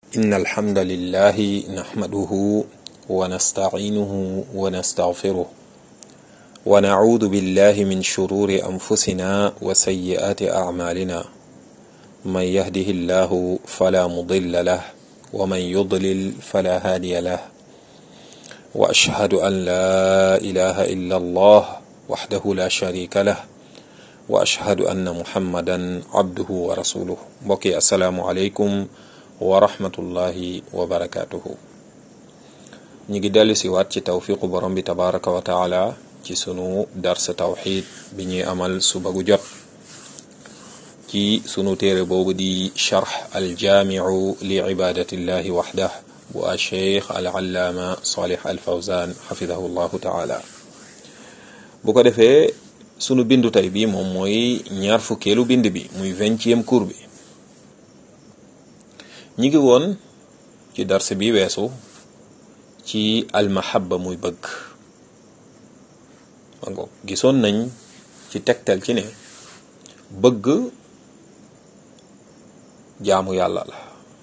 إن الحمد لله نحمده ونستعينه ونستغفره ونعوذ بالله من شرور أنفسنا وسيئات أعمالنا من يهده الله فلا مضل له ومن يضلل فلا هادي له وأشهد أن لا إله إلا الله وحده لا شريك له وأشهد أن محمدا عبده ورسوله بقي السلام عليكم wa rahmatullahi wa barakaatuhu ñu ngi dellu si waat ci tawfiqu borom bi tabaraka wa taala ci sunu darsa tawxid bi ñuy amal suba gu jot ci sunu téere boobu di charx aljaamiu li ibadatillahi waxdah bu a cheikh al allaama salih al fawzan xafidahu llahu taala bu ko defee sunu bindu tey bi moom mooy ñaar fukkeelu bind bi muy vingtième cours bi ñi ngi woon ci darse bi weesu ci almahabba muy bëgg ma ngoog gisoon nañ ci tegtal ci ne bëgg jaamu yàlla la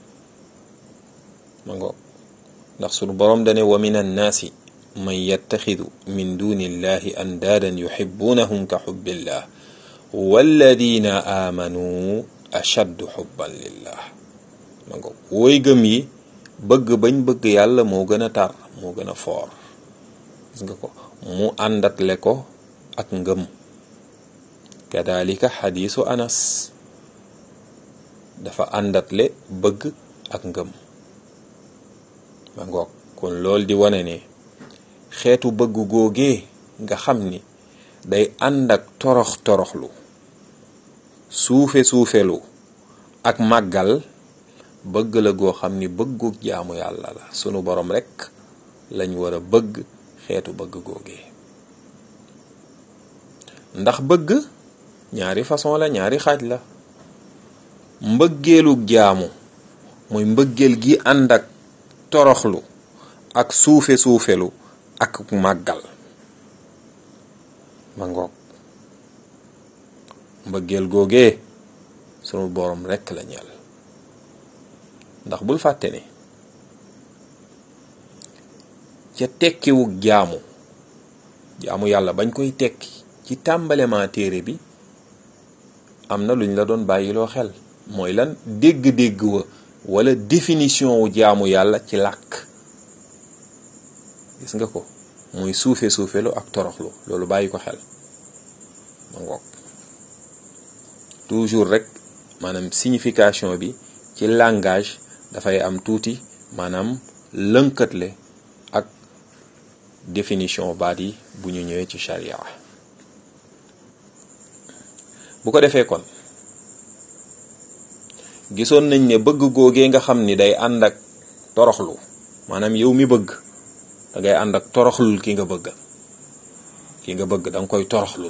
ma ngoog ndax sunu boroom dane wa min annaasi man yattaxidu min duni illahi andaadan yuxibbunahum ka xubbillah walladina aamanuu ashaddu xubban lillah ma ngoog wooy gëm yi bëgg bañ bëgg yàlla moo gën a tar moo gën a foor gis nga ko mu àndatle ko ak ngëm kadalika xadiisu anas dafa àndatle bëgg ak ngëm ma ngoog kon loolu di wane ne xeetu bëgg googee nga xam ni day ànd ak torox toroxlu suufe suufelu ak màggal bëgg la goo xam ni bëggu jaamu yàlla la sunu borom rekk lañ war a bëgg xeetu bëgg googee ndax bëgg ñaari façon la ñaari xaaj la mbëggeelu jaamu mooy mbëggeel gi ànd ak toroxlu ak suufe suufelu ak màggal ma ngoog mbëggeel googee sunu borom rekk la ñeel ndax bul fàtte ne ca tekkiwug jaamu jaamu yàlla bañ koy tekki ci tàmbalema téere bi am na luñ la doon bàyyiloo xel mooy lan dégg-dégg wa wala définition wu jaamu yàlla ci làkk gis nga ko muy suufe suufelu ak toroxlu loolu bàyyi ko xel ma ngoog toujours rek maanaam signification bi ci langage dafay am tuuti maanaam lënkatle ak définition baat yi bu ñu ñëwee ci sharia bu ko defee kon gisoon nañ ne bëgg googee nga xam ni day ànd ak toroxlu maanaam yow mi bëgg da ngay ànd ak toroxlul ki nga bëgg ki nga bëgg da nga koy toroxlul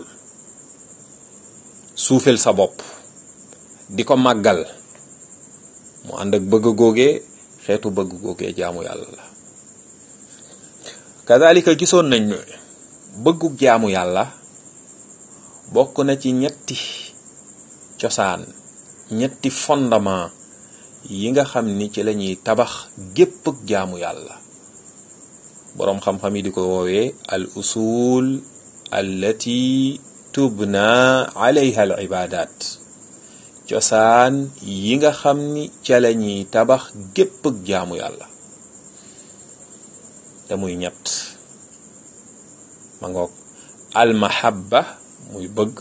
suufel sa bopp di ko màggal mu ànd ak bëgg googee xeetu bëgg googee jaamu yàlla la kazalika gisoon nañ ne bëggu jaamu yàlla bokk na ci ñetti cosaan ñetti fondement yi nga xam ni ci lañuy tabax gépp ak jaamu yàlla boroom xam-xam yi di ko woowee al usul allati tubna alayha al ibadat cosaan yi nga xam ni ca la ñuy tabax gépp ak jaamu yàlla te muy ñett ma ngoog almahabba muy bëgg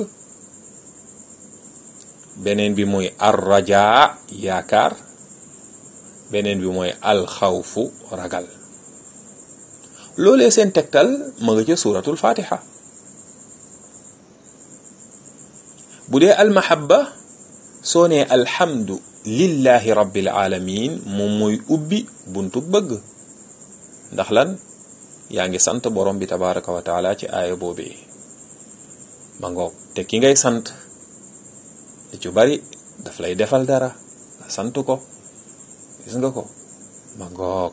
beneen bi muy arrajaa yaakaar beneen bi mooy alxawfu ragal loolee seen tegtal ma nga ca suuratul fatiha bu dee almahabba soo nee alhamdu lillahi rabbil alamin moom mooy ubbi buntu bëgg ndax lan yaa ngi sant borom bi tabaraka wa taala ci aaya boobee ma ngoog te ki ngay sant li ci bari daf lay defal dara nga sant ko gis nga ko ma ngoog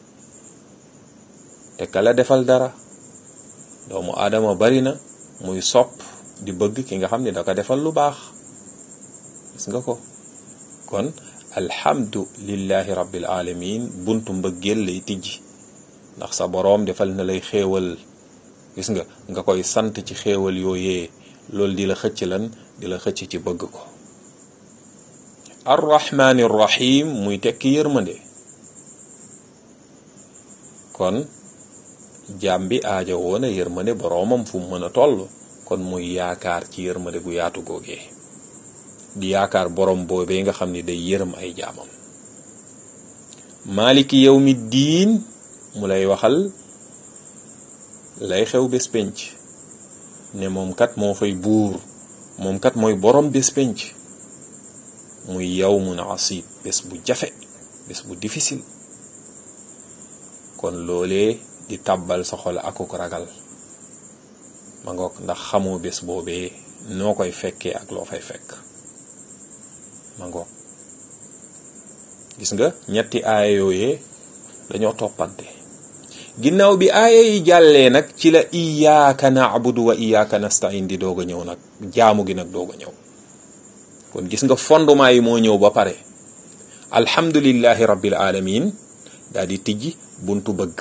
te kala defal dara doomu aadama bari na muy sopp di bëgg ki nga xam ne da ko defal lu baax gis nga ko kon alhamdu lillahi rabbil alamin buntu mbëggeel lay tijji ndax sa boroom defal na lay xéewal gis nga nga koy sant ci xéewal yooyee loolu di la xëcc lan di la xëcc ci bëgg ko arrahmani rahim muy tekki yërmande kon jaam bi aaja woona yërmande boroomam fu mu mën a toll kon muy yaakaar ci yërmande gu yaatu googee di yaakaar borom boobee nga xam ni day yërëm ay jaamam maliki yawmi diin mu lay waxal lay xew bés penc ne moom kat moo fay buur moom kat mooy borom bés penc muy yawmun asib bés bu jafe bés bu difficile kon loolee di tàbbal sa xol akuk ragal ma ngoog ndax xamoo bés boobee noo koy fekkee ak loo fay fekk ma ngoog gis nga ñetti aaya yooyee dañoo toppante ginnaaw bi aaya yi jàllee nag ci la iyaaka naabudu wa iyaaka nastain di doog a ñëw nag jaamu gi nag doog a ñëw kon gis nga fondement yi moo ñëw ba pare alhamdulillahi rabbil alamin daal di tijji buntu bëgg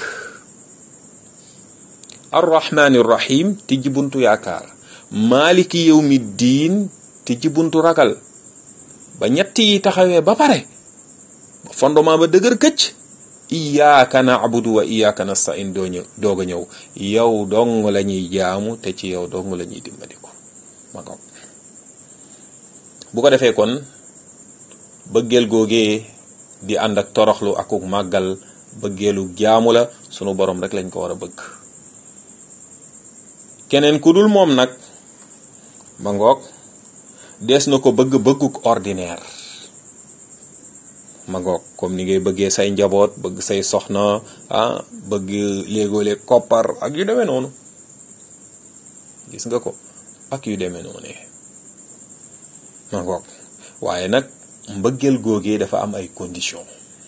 arrahmani rahim tijji buntu yaakaar maliki yawmi diin tijji buntu ragal ba ñett yi taxawee ba pare fondement ba dëgër këcc iyaaka naabudu wa iyaaka nastain doo ñëw doog a ñëw yow dong la ñuy jaamu te ci yow dong la ñuy dimbaliku ma ko bu ko defee kon bëggeel googee di ànd ak toroxlu akuk màggal bëggeelu jaamu la sunu borom rek lañ ko war a bëgg keneen ku dul moom nag ba ngoog des na ko bëgg bëgguk ordinaire ma ngoog comme ni ngay bëggee say njaboot bëgg say soxna ah bëgg léegoo-léeg koppar ak yu demee noonu gis nga ko ak yu demee noonu ma ngoog waaye nag mbëggeel googee dafa am ay condition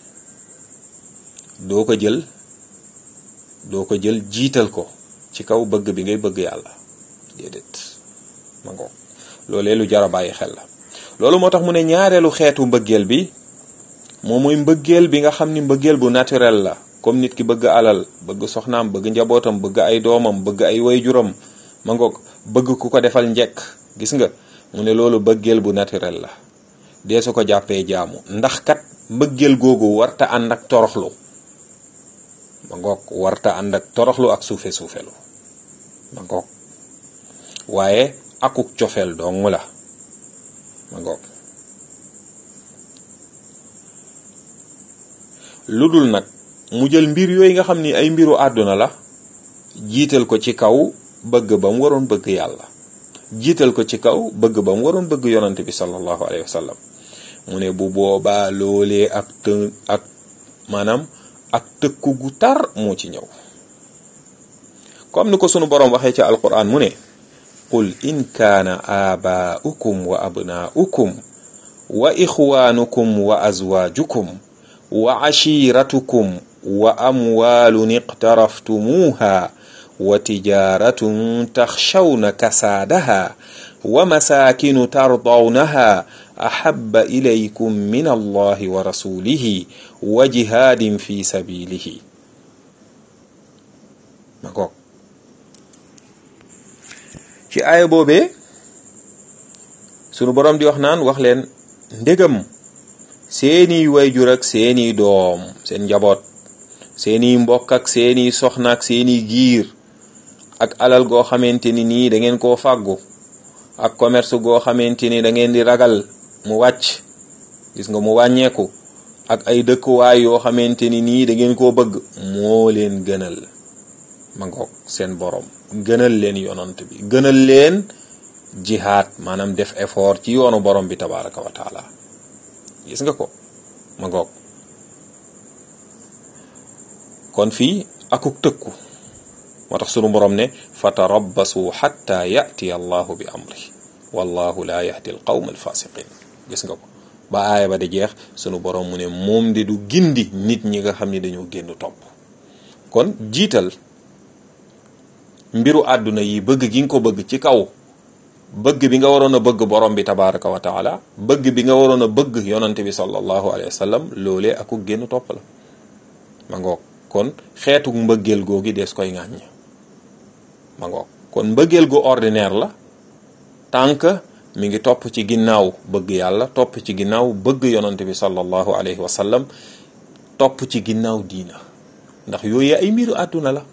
doo ko jël doo ko jël jiital ko ci kaw bëgg bi ngay bëgg yàlla déedéet ma ngoog loolee lu jar a bàyyi xel la loolu moo tax mu ne ñaareelu xeetu mbëggeel bi moom mooy mbëggeel bi nga xam ni mbëggeel bu naturel la comme nit ki bëgg alal bëgg soxnaam bëgg njabootam bëgg ay doomam bëgg ay wayjuram ma ngoog bëgg ku ko defal njekk gis nga mu ne loolu mbëggeel bu naturel la dee su ko jàppee jaamu ndax kat mbëggeel googu warta ànd ak toroxlu ma ngoog warta ànd ak toroxlu ak suufe suufelu ma ngoog waaye akuk cofeel dong la ma ngoog lu dul nag mu jël mbir yooyu nga xam ni ay mbiru àdduna la jiital ko ci kaw bëgg ba mu waroon bëgg yàlla jiital ko ci kaw bëgg ba mu waroon bëgg yonante bi sallallahu alayhi wa sallam mu ne bu boobaa loolee ak të ak maanaam ak tëkku gu tar moo ci ñëw comme ni ko sunu boroom waxee ci alquran mu ne qul in kaana aabaa'ukum wa abnaa'ukum wa ixwaanukum wa azwaajukum wa cashiiratukum wa amwaalun iqtaraftumuuha wa tijaaratun taxshawna kasaadaha wa masaakinu tardawnaha axabba ilaykum min allahi wa rasulihi wa jihaadin fi sabilihi ma goog ci aaya boobee sunu boroom di wax naan wax leen ndégam seeni wayjur ak seeni doom seen njaboot seeni mbokk ak seeni soxna ak seeni giir ak alal goo xamante ni nii da ngeen koo fàggu ak commerce goo xamante ni da ngeen di ragal mu wàcc gis nga mu wàññeeku ak ay dëkkuwaay yoo xamante ni nii da ngeen koo bëgg moo leen gënal ma ngoog seen borom gënal leen yonant bi gënal leen jihaad maanaam def effort ci yoonu borom bi tabaraka wa taala gis nga ko ma ngoog kon fii akuk tëkku moo tax sunu borom ne fa tarabbasu xatta yatiya allahu bi amri wallahu la yahdi al qawm al fasiqin gis nga ko ba aaya ba di jeex sunu borom mu ne moom di du gindi nit ñi nga xam ni dañoo génn topp kon jiital mbiru àdduna yi bëgg gi nga ko bëgg ci kaw bëgg bi nga waroon a bëgg borom bi tabaraka wa taala bëgg bi nga waroon a bëgg yonante bi sallallahu alayhi wa sallam loolee aku génn topp la ma ngoog kon xeetu mbëggeel googi dees koy ŋàññ ma ngoog kon mbëggeel gu ordinaire la tant que mi ngi topp ci ginnaaw bëgg yàlla topp ci ginnaaw bëgg yonante bi sallallahu alayhi wa sallam topp ci ginnaaw diina ndax yooyu ay mbiru àdduna la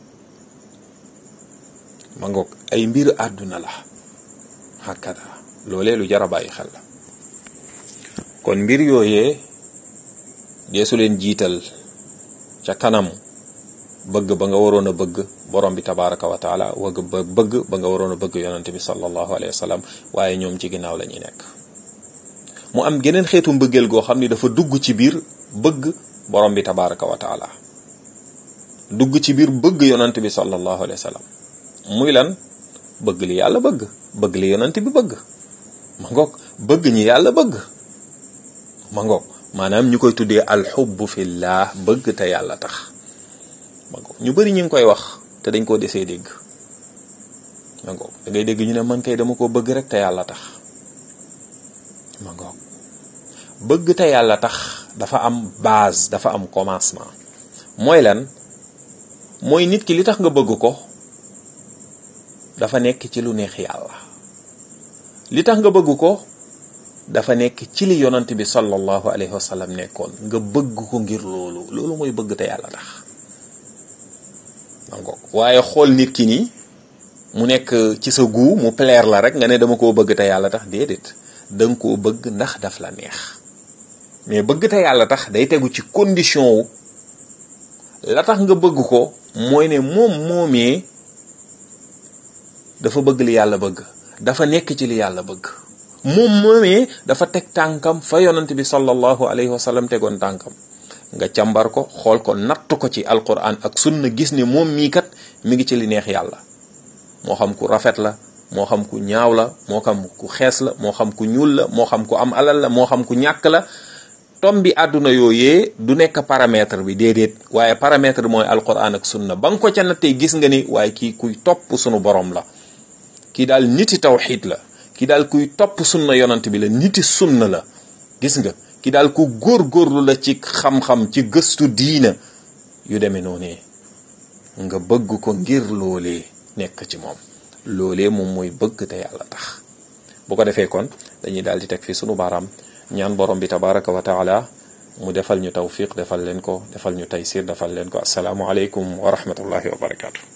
ma ngoog ay mbiru àdduna la hakada loolee lu jar a bàyyi xel la kon mbir yooyee deesu leen jiital ca kanam bëgg ba nga waroon a bëgg borom bi tabaraka wa taala wëgg ba bëgg ba nga waroon a bëgg yonante bi sallallahu alayhi wa sallam waaye ñoom ci ginnaaw la ñuy nekk mu am geneen xeetu mbëggeel goo xam ni dafa dugg ci biir bëgg borom bi tabaraka wa taala dugg ci biir bëgg yonante bi sallallahu alayhi wa sallam muy lan bëgg li yàlla bëgg bëgg li yonante bi bëgg ma ngoog bëgg ñi yàlla bëgg ma ngoog maanaam ñu koy tuddee alxubbu fillah bëgg te yàlla tax ma ngoog ñu bari ñu ngi koy wax te dañ koo desee dégg ma ngoog da ngay dégg ñu ne man kay dama ko bëgg rek te yàlla tax ma ngoog bëgg te yàlla tax dafa am base dafa am commencement mooy lan mooy nit ki li tax nga bëgg ko dafa nekk ci lu neex yàlla li tax nga bëgg ko dafa nekk ci li yonant bi sallallahu alayhi wa sallam nekkoon nga bëgg ko ngir loolu loolu mooy bëgg te yàlla tax mangoog waaye xool nit ki nii mu nekk ci sa guu mu plaire la rek nga ne dama koo bëgg te yàlla tax déedéet danga koo bëgg ndax daf la neex mais bëgg te yàlla tax day tegu ci condition wu la tax nga bëgg ko mooy ne moom moomee dafa bëgg li yàlla bëgg dafa nekk ci li yàlla bëgg moom moomee dafa teg tànkam fa yonant bi sallallahu alayhi wa sallam tegoon tànkam nga càmbar ko xool ko natt ko ci alquran ak sunna gis ne moom mii kat mi ngi ci li neex yàlla moo xam ku rafet la moo xam ku ñaaw la moo xam ku xees la moo xam ku ñuul la moo xam ku am alal la moo xam ku ñàkk la tom bi àdduna yooyee du nekk paramètre bi déedéet waaye paramètre mooy alquran ak sunna ba nga ko ca nattee gis nga ni waaye kii kuy topp sunu borom la kii daal niti tawxiid la kii daal kuy topp sunna yonant bi la niti sunna la gis nga kii daal ku góorgóorlu la ci xam-xam ci gëstu diina yu demee noonee nga bëgg ko ngir loolee nekk ci moom loolee moom mooy bëgg te yàlla tax bu ko defee kon dañuy daal di teg fii sunu baaraam ñaan borom bi tabaraka wa taala mu defal ñu tawfiq defal leen ko defal ñu taysir defal leen ko asalaamu aleykum wa rahmatullahi wa barakaatu.